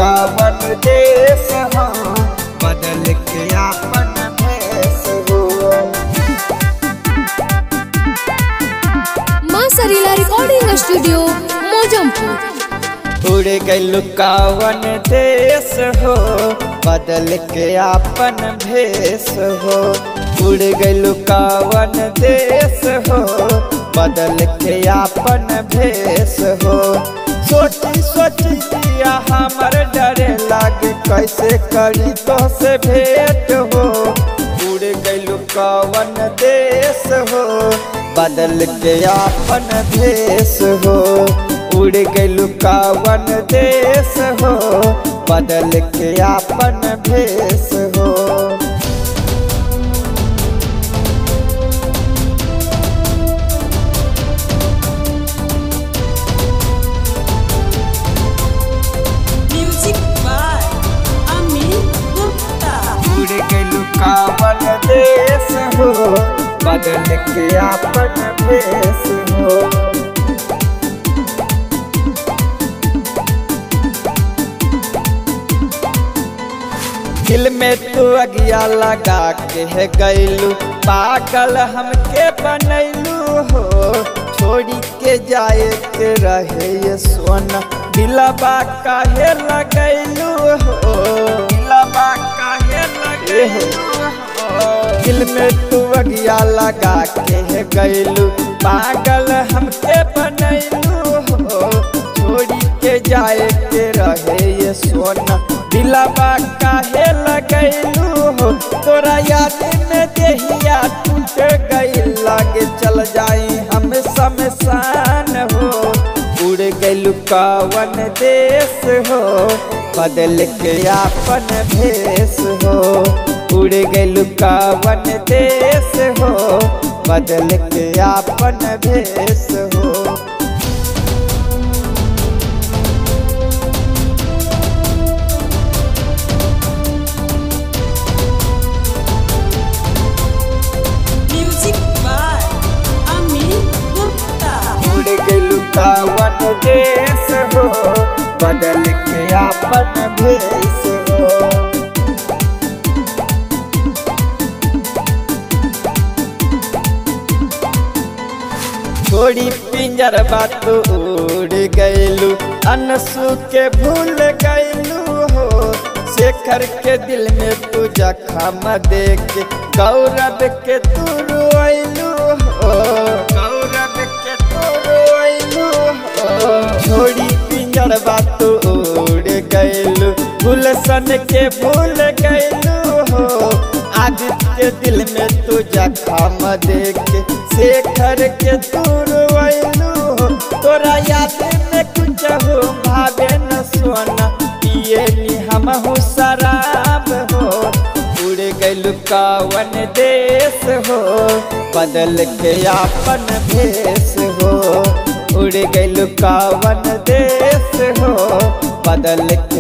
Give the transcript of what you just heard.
कावन देश हो बदल के आपन भेष हो माँ सरीला रिकॉर्डिंग स्टूडियो मोजमपुर उड़ गइल कावन देश हो बदल के आपन भेष हो उड़ गइल कावन देश हो बदल के आपन भेष हो सोची सोची दिया हमर डरे लागे कैसे करी तो से भेंट हो उड़ गइल कावन देश हो बदल के आपन भेष हो उड़ गइल कावन देश हो बदल के आपन भेष हो Music by Amit Gupta. उड़ गइल कावन देश हो बदल के आपन भेष हो दिल में तू अगिया लगा के है गैलू पागल हमके बनैलू हो छोड़ी के जाए के रहे ये सोना दिलबा काहे लगैलू हो दिलबा काहे लगैलू हो दिल में तू अगिया लगा के है गैलू पागल हमके बनैलू हो छोड़ी के जाए के रहे ये सोना दिलबा काहे लगैलू हो तोरा याद में देहिया टूट गई लागे चल जाई हम शमशान हो उड़ गइल कावन देश हो बदल के आपन भेष हो उड़ गइल कावन देश हो बदल के आपन भेष हो Music by Amit Gupta. उड़ गइल कावन देश हो बदल के आपन भेष हो छोड़ी पिंजर बात उड़ गइलू अनसू के भूल गइलू हो शेखर के दिल में तू जखम देख गौरव के तू रोइलू हो गौरव के तू रोइलू हो छोड़ी पिंजर बात उड़ गइलू गुलशन के भूल गइलू हो आदित्य दिल में तू जखम देख शेखर के तू रोइलू हो तोरा याद में कुछ हो भावे न सोना पिए नी हम हो शराब हो उड़ गइल कावन देश हो बदल के आपन भेष हो उड़ गइल कावन देश हो बदल